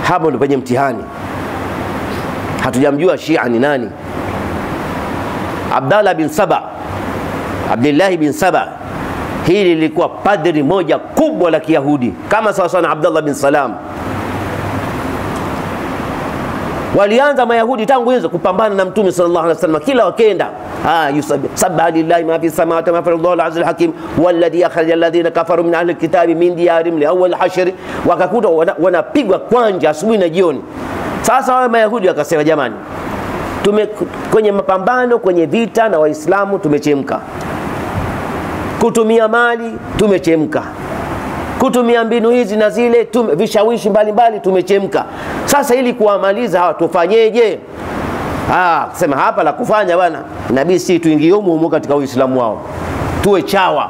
hapo ndio penye mtihani. Hatujamjua Shia ni nani. Abdallah bin Saba, Abdillahi bin Saba, hili lilikuwa padri moja kubwa la Kiyahudi kama sawasawa na Abdallah bin Salam. Walianza Mayahudi tangu hizo kupambana na Mtume sallallahu alaihi wasallam, kila wakenda sabbaha lillahi ma fi samawati wa ma fi al-ardi al-aziz al-hakim walladhi akhraja alladhina kafaru min ahli al-kitabi min diyarihim li awwal hashr, wakakuta wanapigwa wana kwanja asubuhi na jioni. Sasa wao Mayahudi wakasema, jamani, tume kwenye mapambano kwenye vita na Waislamu tumechemka, kutumia mali tumechemka kutumia mbinu hizi na zile tume, vishawishi mbalimbali tumechemka. Sasa ili kuwamaliza hawa tufanyeje? Ah, sema hapa la kufanya bwana, inabidi si tuingie humo humo katika Uislamu wao, tuwe chawa.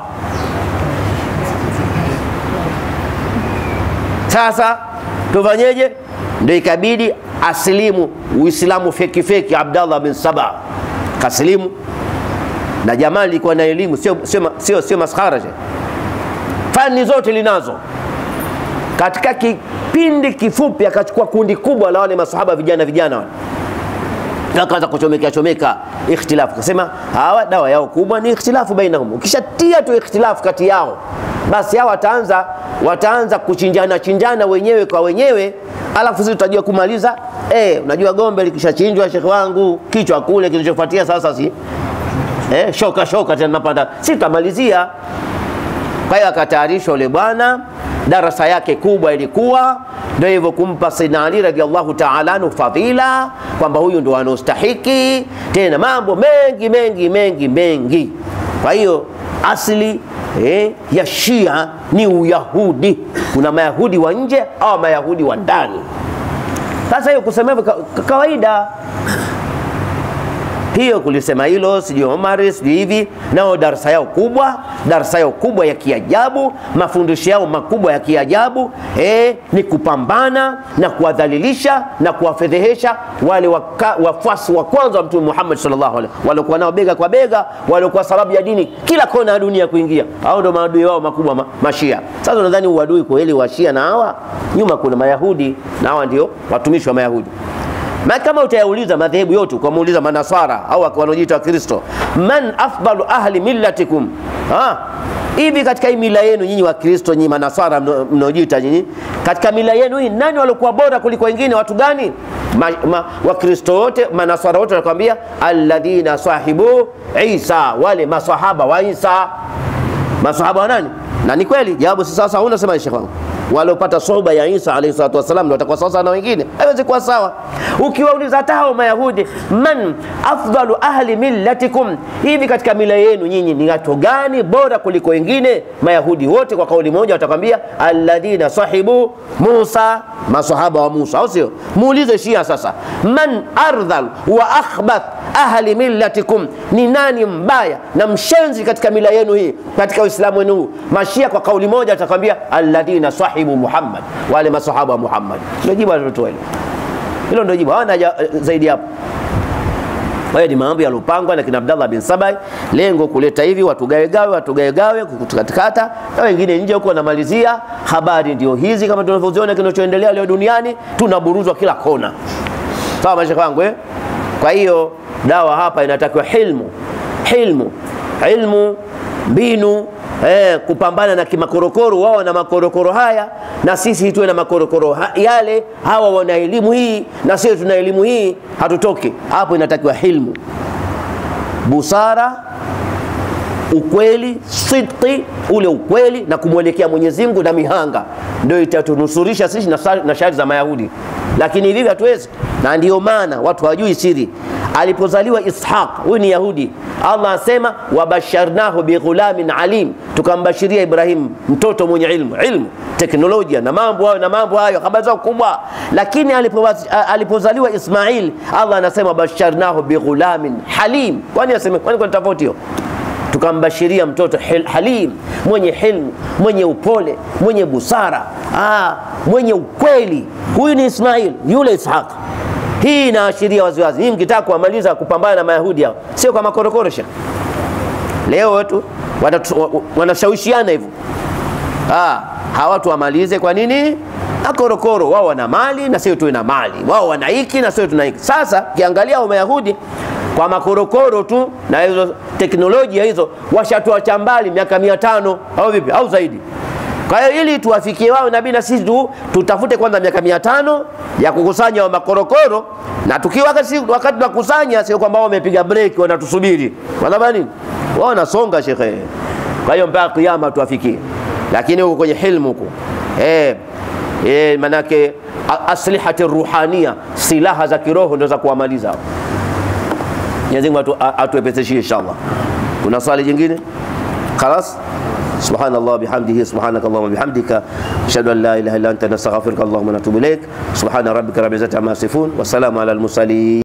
Sasa tufanyeje? Ndio ikabidi asilimu Uislamu feki feki. Abdallah bin Saba kasilimu, na jamaa lilikuwa na elimu, sio sio sio, sio maskhara fani zote linazo. Katika kipindi kifupi akachukua kundi kubwa la wale masahaba vijana vijana wale, akaanza kuchomeka chomeka ikhtilafu, akasema hawa dawa yao kubwa ni ikhtilafu bainahum. Ukishatia tu ikhtilafu kati yao, basi hao wataanza wataanza kuchinjana chinjana wenyewe kwa wenyewe, alafu sisi tutajua kumaliza. Eh, unajua gombe likishachinjwa, shekhi wangu, kichwa kule, kilichofuatia sasa si eh, shoka shoka tena napanda, si tutamalizia kwa hiyo akatayarishwa yule bwana, darasa yake kubwa ilikuwa ndio hivyo kumpa Sayyidina Ali radhiallahu ta'ala anhu fadhila kwamba huyu ndio anaostahiki, tena mambo mengi mengi mengi mengi. Kwa hiyo asili eh, ya Shia ni Uyahudi. Kuna Mayahudi wa nje au Mayahudi wa ndani. Sasa hiyo kusema hivyo kawaida hiyo kulisema hilo sijui Omar sijui hivi, nao darasa yao kubwa, darasa yao kubwa ya kiajabu, mafundisho yao makubwa ya kiajabu eh, ni kupambana na kuwadhalilisha na kuwafedhehesha wale wafuasi wa kwanza wa Mtume Muhammad sallallahu alaihi wasallam, waliokuwa nao bega kwa bega, waliokuwa sababu ya dini kila kona ya dunia kuingia. Hao ndio maadui wao makubwa ma, mashia. Sasa unadhani uadui kweli wa Shia na hawa? Nyuma kuna Mayahudi na hawa ndio watumishi wa Mayahudi. Ma kama utayauliza madhehebu yote ukamuuliza manaswara au wanaojiita Wakristo, man afdalu ahli millatikum, hivi katika hii mila yenu nyinyi Wakristo, nyinyi manaswara mnaojiita nyinyi, katika mila yenu hii nani waliokuwa bora kuliko wengine? Watu gani? ma, ma, Wakristo wote manaswara wote wanakwambia alladhina sahibu Isa, wale masahaba wa Isa. Masahaba wa nani? Na ni kweli jawabu si sasa, unasema shekhi wangu waliopata sohba ya Isa alayhi salatu wasalam ndio watakuwa sawa na wengine, haiwezi kuwa sawa. Ukiwauliza hata hao Mayahudi, man afdalu ahli millatikum, hivi katika mila yenu nyinyi ni watu gani bora kuliko wengine? Mayahudi wote kwa kauli moja watakwambia alladhina sahibu Musa, masahaba wa Musa, au sio? Muulize Shia sasa, man ardhal wa akhbath ahli millatikum, ni nani mbaya na mshenzi katika mila yenu hii, katika Uislamu wenu huu? Mashia kwa kauli moja watakwambia alladhina sahibu Muhammad, wale masahaba wa Muhammad. Ndio jibu alilotoa hilo, hilo ndio jibu, hawana zaidi hapo. Kwa hiyo ni mambo yalopangwa na kina Abdallah bin Sabai, lengo kuleta hivi watu gawegawe, watu gawegawe, kukatakata na wengine nje huko wanamalizia. Habari ndio hizi kama tunavyoziona kinachoendelea leo duniani, tunaburuzwa kila kona. Sawa mashaka wangu eh? Kwa hiyo dawa hapa inatakiwa hilmu, hilmu, ilmu, mbinu eh, kupambana na kimakorokoro. Wao na makorokoro haya na sisi tuwe na makorokoro ha yale. Hawa wana elimu hii na sisi tuna elimu hii, hatutoki hapo. Inatakiwa hilmu, busara, ukweli, sidqi, ule ukweli na kumwelekea Mwenyezi Mungu na mihanga, ndio itatunusurisha sisi na shari za Mayahudi, lakini hivi hatuwezi. Na ndiyo maana watu hawajui siri Alipozaliwa Ishaq, huyu ni Yahudi, Allah asema wabasharnahu bighulamin alim, tukambashiria Ibrahim mtoto mwenye ilmu, ilmu teknolojia na mambo hayo na mambo hayo, habari zao kubwa. Lakini alipozaliwa Ismail, Allah anasema basharnahu bighulamin halim. Kwani aseme kwani kuna tofauti hiyo? Tukambashiria mtoto halim, mwenye hilmu, mwenye upole, mwenye busara, ah, mwenye ukweli. Huyu ni Ismail, yule Ishaq hii inaashiria waziwazi. Hii mkitaka kuamaliza kupambana na Mayahudi hao, sio kwa makorokoro. Leo watu wanashawishiana hivyo, Ah, hawa watu wamalize. Kwa nini? Akorokoro wao wana mali na sisi tuwe na mali, wao wana hiki na sisi tuna hiki. Sasa kiangalia wa Mayahudi kwa makorokoro tu na hizo teknolojia hizo washatuacha mbali miaka mia tano au vipi au zaidi. Kwa hiyo ili tuwafikie wao, inabidi na sisi tu tutafute kwanza miaka mia tano ya kukusanya wa makorokoro, na tukiwa wakati wakati tunakusanya, sio kwamba wao wamepiga break wanatusubiri, wanafanya nini? Wao wanasonga shekhe. Kwa hiyo mpaka kiyama tuwafikie, lakini huko kwenye hilmu huko eh eh, manake a- aslihati ruhania, silaha za kiroho ndio za kuwamaliza hao. Mwenyezi Mungu atu- a- atuepeseshie inshallah. Kuna swali jingine? Khalas? سبحان الله بحمده سبحانك اللهم وبحمدك اشهد ان لا اله الا انت نستغفرك اللهم ونتوب اليك سبحان ربك رب العزه عما يصفون والسلام على المرسلين